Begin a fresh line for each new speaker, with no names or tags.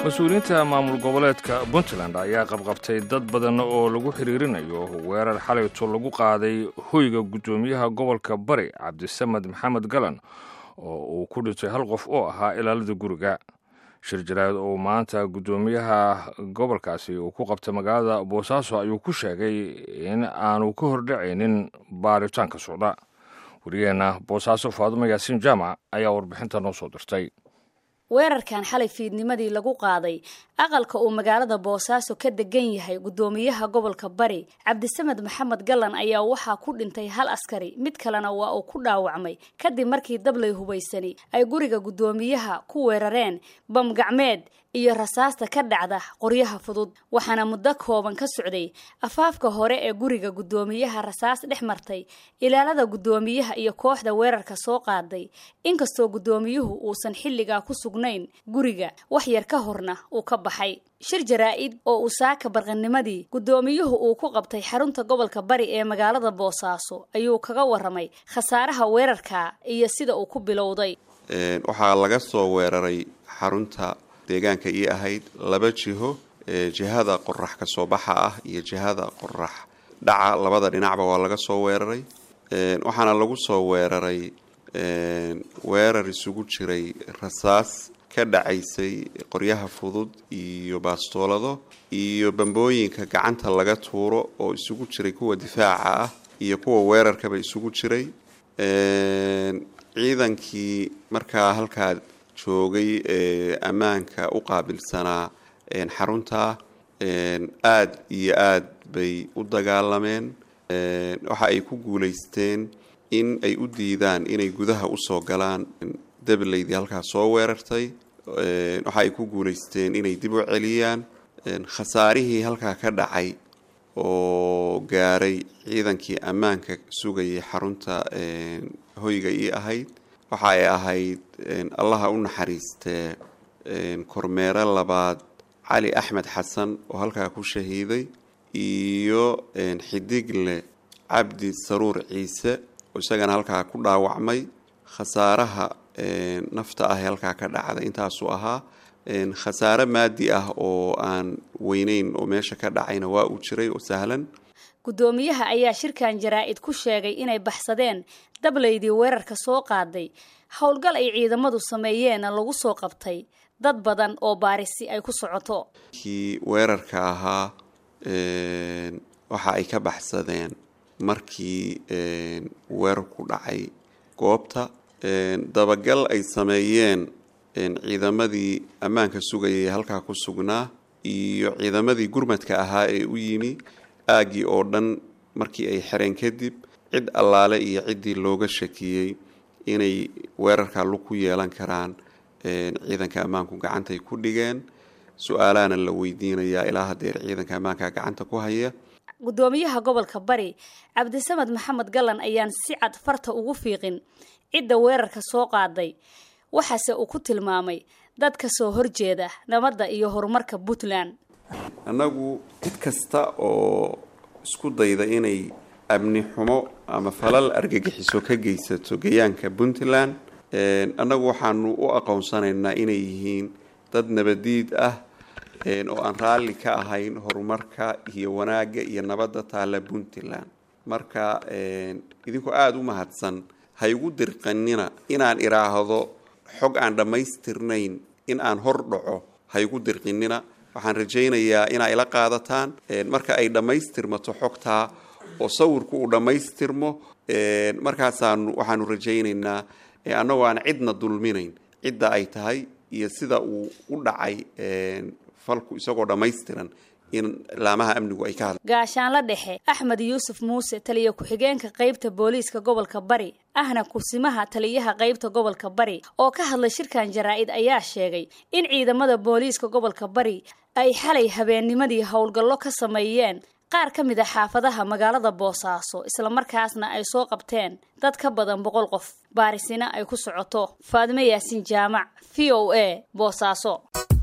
mas-uuliyiinta maamul goboleedka puntland ayaa qabqabtay dad badan oo lagu xiriirinayo weerar xalayto lagu qaaday hoyga guddoomiyaha gobolka bari cabdisamed maxamed galan oo uu ku dhintay hal qof oo ahaa ilaalada guriga shir jaraad oo maanta guddoomiyaha gobolkaasi uu ku qabtay magaalada boosaaso ayuu ku sheegay in aanu ka hordhacaynin baaritaanka socda wariyeenna boosaaso faadumo yaasiin jaamac ayaa warbixinta noo soo dirtay
weerarkan xalay fiidnimadii lagu qaaday aqalka uu magaalada boosaaso ka degan yahay guddoomiyaha gobolka bari cabdisamed maxamed galan ayaa waxaa ku dhintay hal askari mid kalena waa uu ku dhaawacmay kadib markii dablay hubaysani ay guriga guddoomiyaha ku weerareen bam gacmeed iyo rasaasta ka dhacda qoryaha fudud waxaana muddo kooban ka socday afaafka hore ee guriga guddoomiyaha rasaas dhex martay ilaalada guddoomiyaha iyo kooxda weerarka soo qaaday inkastoo guddoomiyuhu uusan xilligaa ku sugnayn guriga wax yar ka horna uu ka baxay shir jaraa-id oo uu saaka barqanimadii guddoomiyuhu uu ku qabtay xarunta gobolka bari ee magaalada boosaaso ayuu kaga waramay khasaaraha weerarka iyo sida uu ku bilowday
waxaa laga soo weeraray xarunta deegaanka ii ahayd laba jiho jihada qorax ka soo baxa ah iyo jihada qorax dhaca labada dhinacba waa laga soo weeraray waxaana lagu soo weeraray weerar isugu jiray rasaas ka dhacaysay qoryaha fudud iyo baastoolado iyo bambooyinka gacanta laga tuuro oo isugu jiray kuwa difaaca ah iyo kuwa weerarkaba isugu jiray ciidankii markaa halkaa joogay ee ammaanka u qaabilsanaa xarunta aad iyo aad bay u dagaalameen waxa ay ku guulaysteen in ay u diidaan inay gudaha usoo galaan deblaydii halkaa soo weerartay waxa ay ku guulaysteen inay dib u celiyaan khasaarihii halkaa ka dhacay oo gaaray ciidankii ammaanka sugayay xarunta hoyga ii ahayd waxa ay ahayd allaha u naxariistee kormeere labaad cali axmed xasan oo halkaa ku shahiiday iyo xidigle cabdi saruur ciise oo isagana halkaa ku dhaawacmay khasaaraha nafta ah ee halkaa ka dhacday intaasuu ahaa khasaare maadi ah oo aan weyneyn oo meesha ka dhacayna waa uu jiray oo sahlan
guddoomiyaha ayaa shirkan jaraa-id ku sheegay inay baxsadeen dablaydii weerarka soo qaaday howlgal ay ciidamadu sameeyeenna lagu soo qabtay dad badan oo baarisi ay ku socoto
kii weerarka ahaa waxa ay ka baxsadeen markii weerarku dhacay goobta dabagal ay sameeyeen ciidamadii ammaanka sugayay halkaa ku sugnaa iyo ciidamadii gurmadka ahaa ee u yimi aaggii oo dhan markii ay xereen kadib cid allaale iyo ciddii looga shakiyey inay weerarkaa lug ku yeelan karaan ciidanka ammaanku gacantay ku dhigeen su-aalaana la weydiinayaa ilaa hadeer ciidanka ammaanka gacanta ku haya
guddoomiyaha gobolka bari cabdisamed maxamed galan ayaan si cad farta ugu fiiqin cidda weerarka soo qaaday waxaase uu ku tilmaamay dad ka soo horjeeda nabadda iyo horumarka puntland
annagu cid kasta oo isku dayda inay amni xumo ama falal argagixiso ka geysato gayaanka puntland annagu waxaanu u aqoonsanaynaa inay yihiin dad nabadiid ah oo aan raalli ka ahayn horumarka iyo wanaagga iyo nabadda taalla puntland marka idinkoo aada u mahadsan ha igu dirqanina inaan idhaahdo xog aan dhammaystirnayn in aan hor dhaco ha igu dirqinina waxaan rajaynayaa inaa ila qaadataan marka ay dhammaystirmato xogtaa oo sawirku uu dhammaystirmo markaasaanu waxaanu rajaynaynaa annagoo aan cidna dulminayn cidda ay tahay iyo sida uu u dhacay falku isagoo dhammaystiran in laamaha amnigu ay ka hadla
gaashaanla dhexe axmed yuusuf muuse taliya ku-xigeenka qeybta booliiska gobolka bari ahna kursimaha taliyaha qeybta gobolka bari oo ka hadlay shirkan jaraa-id ayaa sheegay in ciidamada booliiska gobolka bari ay xalay habeennimadii howlgallo ka sameeyeen qaar ka mid a xaafadaha magaalada boosaaso islamarkaasna ay soo qabteen dad ka badan boqol qof baarisina ay ku socoto faadime yaasiin jaamac v o a boosaaso